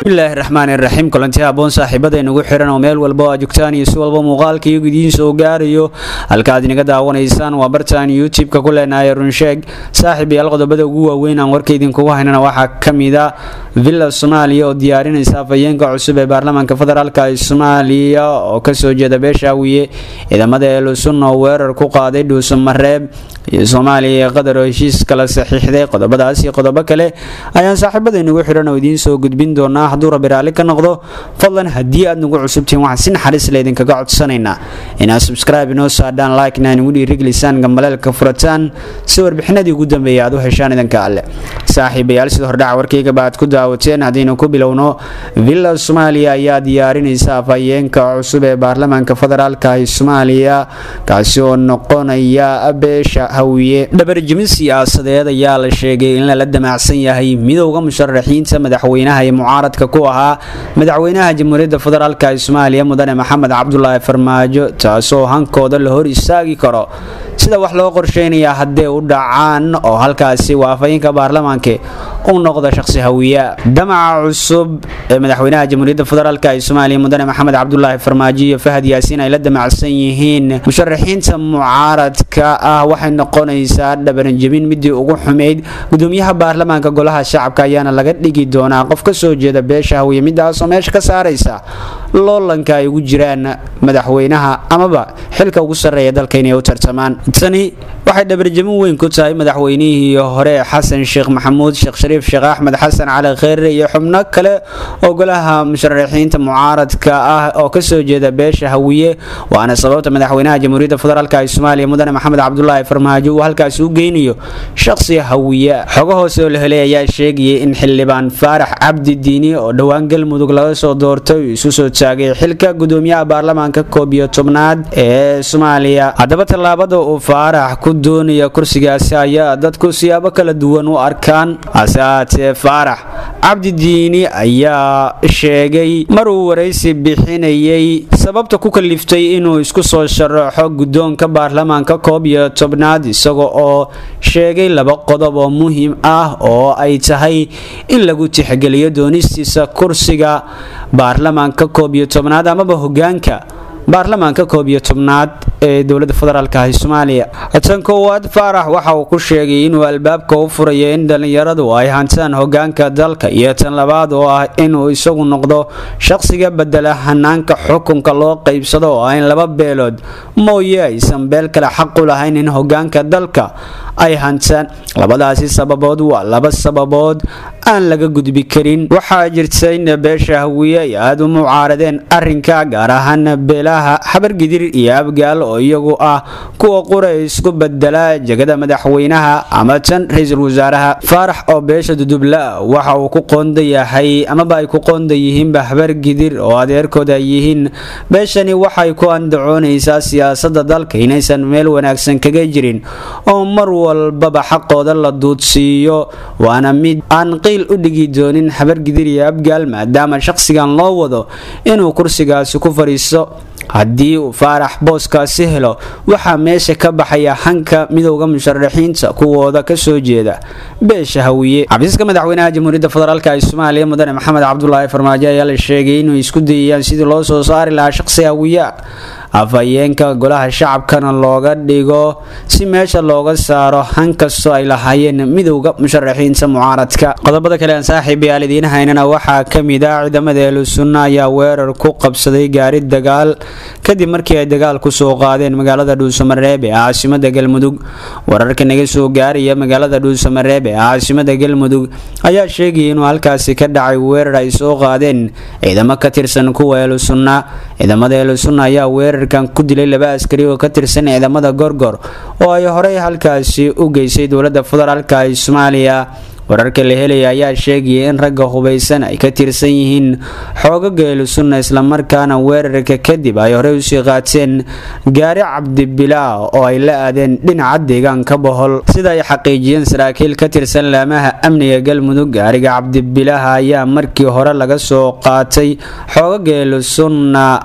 bismillaahi raxmaani raxiim kulanti haboon saaxiibada inagu xiran oo meel walba aa joogtaan iyo si walba muuqaalka iyagu idiin soo gaarayo halka aad inaga daawanaysaan waa bartaan youtube-ka ku leenahay runsheeg saaxiib yaal qodobada ugu waaweyn aan warka idinkugu haynana waxaa kamid a villa soomaaliya oo diyaarinaysa afhayeenka cusub ee baarlamaanka federaalk ee soomaaliya oo kasoo jeeda beeshaawiye ciidamada eelusun oo weerar ku qaaday dhuusamareeb iyo soomaaliya ee qatar oo heshiis kala saxiixday qodobadaas iyo qodobo kale ayaan saaxiibada inagu xiran oo idiin soo gudbin doonaa hadduu rabbi raalli ka noqdo fadlan haddii aad nagu cusubtihiin waxaan si naxariis la idinkaga codsanaynaa inaad subscribe inoo saadhaan like-na inugu dhiirigelisaan gambaleelka furataan si warbixinadii ugu dambeeyay aad u heshaan idanka alle saaxiibayaal sida hordhaca warkaygaba aad ku daawateen haddaynu ku bilowno villa soomaaliya ayaa diyaarinaysa afhayeenka cusub ee baarlamaanka federaalka ee soomaaliya kaasi oo noqonaya beesha hawiye dhabarjimin siyaasadeed ayaa la sheegay in lala damacsan yahay midowda musharaxiinta madaxweynaha ee mucaaradka ku ahaa madaxweynaha jamhuuriyadda federaalk ee soomaaliya mudane maxamed cabdulaahi farmaajo taasoo hankooda la hor istaagi karo sida wax loo qorsheynayaa haddee u dhacaan oo halkaasi waa afhayeenka baarlamaanka u noqda shaqsi hawiya damaca cusub ee madaxweynaha jamhuuriyadda federaalk ee soomaaliya mudane maxamed cabdulaahi farmaajo iyo fahad yaasiin ay la damacsan yihiin musharaxiinta mucaaradka ah waxay noqonaysaa dhabanjabin midii ugu xumayd gudoomiyaha baarlamaanka golaha shacabka ayaana laga dhigi doonaa qof kasoo jeeda beesha hawiye midaasoo meesha ka saaraysa loolanka ay ugu jiraan madaxweynaha amaba xilka ugu sarreeya dalka inay u tartamaan tani waxay dhabarjamin weyn ku tahay madaxweynihii hore xasan sheekh maxamuud sheekh shariif sheekh axmed xasan cali kheyre iyo xubno kale oo golaha musharaxiinta mucaaradka ah oo kasoo jeeda beesha hawiye waana sababta madaxweynaha jamhuuriyadda federaalk ee soomaaliya mudane maxamed cabdulaahi farmaajo uu halkaasi u geynayo shaqsi hawiye xogo hoose oo la helay ayaa sheegayay in xildhibaan faarax cabdi diini oo dhowaan galmudug laga soo doortay uu isu soo taagay xilka gudoomiyaha baarlamaanka koob iyo tobnaad ee soomaaliya haddaba tallaabada uu faarax ku doonaya kursigaasi ayaa dadku siyaabo kala duwan u arkaan hase ahaatee faarax cabdi diini ayaa sheegay mar uu waraysi bixinayay sababta ku kaliftay inuu isku soo sharaxo guddoonka baarlamaanka koob iyo tobnaad isaga oo sheegay laba qodob oo muhiim ah oo ay tahay in lagu tixgeliyo doonistiisa kursiga baarlamaanka koob iyo tobnaad amaba hogaanka baarlamaanka koob iyo tobnaad ee dowladda federaalk ah soomaaliya tan koowaad faarax waxa uu ku sheegay inuu albaabka u furayo in dhallinyaradu ay hantaan hogaanka dalka iyo tan labaad oo ah inuu isagu noqdo shaqsiga bedela hanaanka xukunka loo qaybsado oo ah in laba beelood mooye aysan beel kale xaq u lahayn in hogaanka dalka ay hantaan labadaasi sababood waa laba sababood aan laga gudbi karin waxaa jirta in beesha hawiye ay aada u mucaaradeen arrinka gaar ahaan beelaha xabargidir iyo abgaal oo iyagu ah kuwa qura isku bedela jegada madaxweynaha ama tan ra-iisul wasaaraha faarax oo beesha dudubla waxa uu ku qoonda yahay amaba ay ku qoonda yihiinba habargidir oo adeerkooda ay yihiin beeshani waxay ku andacoonaysaa siyaasada dalka inaysan meel wanaagsan kaga jirin oo mar walbaba xaqooda la duudsiiyo waana mid aan qiil u dhigi doonin habargidir iyo abgaal maadaama shaqsigan loo wado inuu kursigaasi ku fadhiisto haddii uu faarax booskaasi helo waxaa meesha ka baxaya hanka midowda musharaxiinta kuwooda kasoo jeeda beesha hawiye xafiiska madaxweynaha jamhuuriyadda federaalk ee soomaaliya mudane maxamed cabdulaahi farmaajo ayaa la sheegay inuu isku dayayaan sidii loo soo saari lahaa shaqsi hawiye afhayeenka golaha shacabkana looga dhigo si meesha looga saaro han kastoo ay lahaayeen midowda musharaxiinta mucaaradka qodobada kale aan saaxiibayaal idiin haynana waxaa kamid ah ciidamada eelusunna ayaa weerar ku qabsaday gaari dagaal kadib markii ay dagaal kusoo qaadeen magaalada dhuusamareeb ee caasimada galmudug wararka naga soo gaaraya magaalada dhuusamareeb ee caasimada galmudug ayaa sheegaya inuu halkaasi ka dhacay weerar ay soo qaadeen ciidamo ka tirsan kuwa eelusunna ciidamada eelusunna ayaa weerar ku dilay laba askari oo ka tirsan ciidamada gorgor oo ay horey halkaasi u geysay dowladda federaalk ee soomaaliya wararka la helaya ayaa sheegaya in ragga hubaysan ay ka tirsan yihiin xoogaga eelusunna islamarkaana weerarka kadib ay horey usii qaateen gaari cabdibilaa oo ay la aadeen dhinaca deegaanka bohol sida ay xaqiijiyeen saraakiil ka tirsan laamaha amniga galmudug gaariga cabdibilaha ayaa markii hore laga soo qaatay xoogaga eelusunna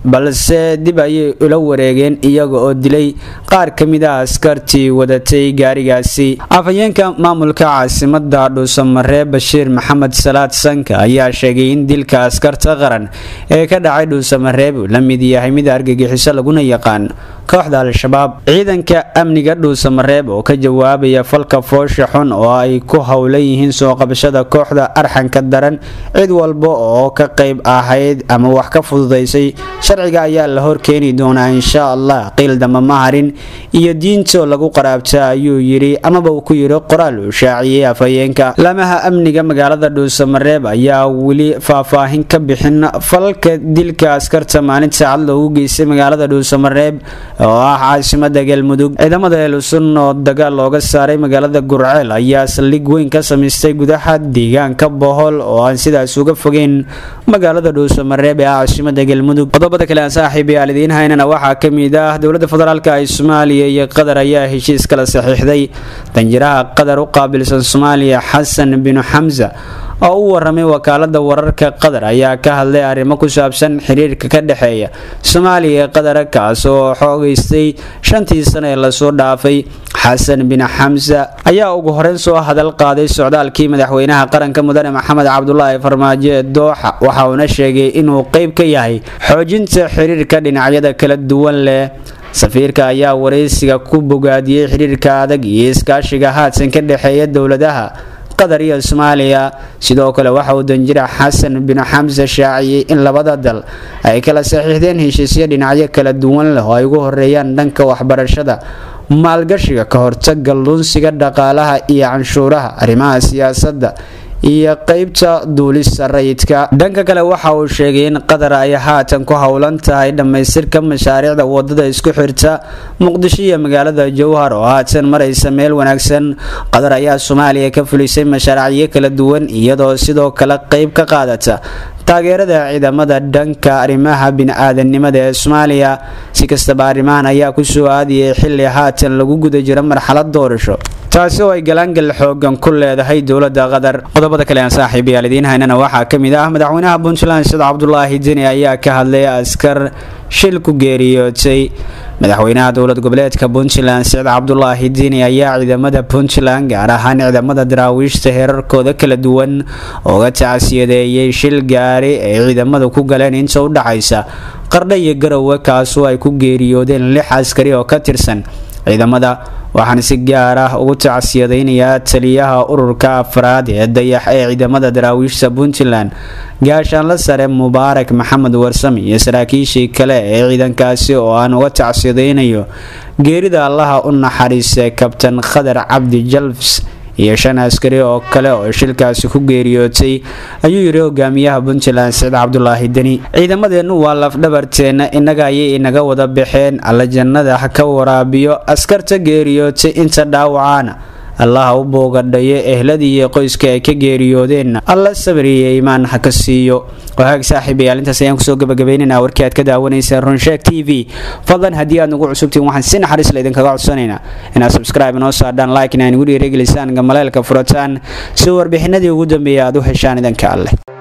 balse dib ayay ula wareegeen iyaga oo dilay qaar ka mid a askartii wadatay gaarigaasi afhayeenka maamulka caasimada dhuusamaree bashiir maxamed salaad sanka ayaa sheegay in dilka askarta qaran ee ka dhacay dhuusamareeb uu la mid yahay mid argagixiso laguna yaqaan kooxda al-shabaab ciidanka amniga dhuusamareeb oo ka jawaabaya falka foosha xun oo ay ku howlan yihiin soo qabashada kooxda arxanka daran cid walba oo ka qayb ahayd ama wax ka fududaysay sharciga ayaa la horkeeni doonaa insha allah qiil damba maharin iyo diintoo lagu qaraabta ayuu yidhi amaba uu ku yidhi qoraal uu shaaciyey afhayeenka laamaha amniga magaalada dhuusamareeb ayaa weli faahfaahin ka bixin falka dilka askarta maalinta cad loogu geystay magaalada dhuusamareeb oo ah caasimada galmudug ciidamada elusun oo dagaal looga saaray magaalada gurceel ayaa saldhig weyn ka samaystay gudaha deegaanka bohol oo aan sidaas uga fogeyn magaalada dhuusamareeb ee caasimada galmudug qodobada kale aan saaxiib yaal idiin haynana waxaa ka mid ah dowladda federaalk ee soomaaliya iyo qatar ayaa heshiis kala saxiixday danjiraha qatar u qaabilsan soomaaliya xasan binu xamsa oo u waramay wakaalada wararka qatar ayaa ka hadlay arrimo ku saabsan xiriirka ka dhexeeya soomaaliya ee qatar kaas oo xoogeystay shantii sano ee lasoo dhaafay xasan bin xamsa ayaa ugu horeyn soo hadal qaaday socdaalkii madaxweynaha qaranka mudane maxamed cabdulaahi farmaajo ee dooxa waxa uuna sheegay inuu qeyb ka yahay xoojinta xiriirka dhinacyada kala duwan leh safiirka ayaa waraysiga ku bogaadiyey xiriirka adag iyo iskaashiga haadsan ka dhexeeya dowladaha qatar iyo soomaaliya sidoo kale waxa uu danjira xasan bin xamse shaaciyey in labada dal ay kala saxiixdeen heshiisyo dhinacyo kala duwan leh oo ay ugu horeeyaan dhanka waxbarashada maalgashiga ka hortaga lunsiga dhaqaalaha iyo canshuuraha arrimaha siyaasadda iyo qeybta duulista rayidka dhanka kale waxa uu sheegay in qatar ay haatan ku howlan tahay dhammaystirka mashaariicda wadada isku xirta muqdisho iyo magaalada jowhar oo haatan maraysa meel wanaagsan qatar ayaa soomaaliya ka fulisay mashaariicyo kala duwan iyadoo sidoo kale qeyb ka qaadata taageerada ciidamada dhanka arrimaha bini-aadanimada ee soomaaliya si kastaba arrimahan ayaa kusoo aadiyay xilli haatan lagu guda jiro marxalad doorasho taasi oo ay galaangal xoogan ku leedahay dowlada qatar qodobada kale aan saaxiib yaal idiin haynana waxaa ka mid ah madaxweynaha puntland sida cabdulaahi deni ayaa ka hadlay askar shil ku geeriyootay madaxweynaha dowlad goboleedka puntland sicid cabdulaahi deni ayaa ciidamada puntland gaar ahaan ciidamada daraawiishta heerarkooda kala duwan ooga tacsiyadeeyay shil gaari ay ciidamadu ku galeen inta u dhaxaysa qardha iyo garowe kaasoo ay ku geeriyoodeen lix askari oo ka tirsan ciidamada waxaana si gaar ah ugu tacsiyadaynayaa taliyaha ururka afraad ee dayax ee ciidamada daraawiishta puntland gaashaanla sare mubaarak maxamed warsame iyo saraakiishii kale ee ciidankaasi oo aan uga tacsiyadaynayo geerida allaha u naxariistay kabtan khadar cabdi jalfs iyo shan askari oo kale oo shilkaasi ku geeriyootay ayuu yidhi hogaamiyaha puntland siciid cabdulaahi deni ciidamadeennu waa lafdhabarteenna innaga ayay inaga wada baxeen alla jannada ha ka waraabiyo askarta geeriyootay inta dhaawacaana allaha u boogadhayo ehladii iyo qoyska ay ka geeriyoodeenna alla sabriyo iimaan ha ka siiyo wahaag saaxiibayaal intaas ayaan kusoo gabagabaynaynaa warkii aad ka daawanayseen runsheeg t v fadlan haddii aad nagu cusubtiin waxaan si naxariis la idinkaga codsanaynaa inaad subscribe inoo saadhaan like in aan igu dhiirigelisaan gamaleelka furataan si warbixinadii ugu dambeeya aad u heshaan idanka alleh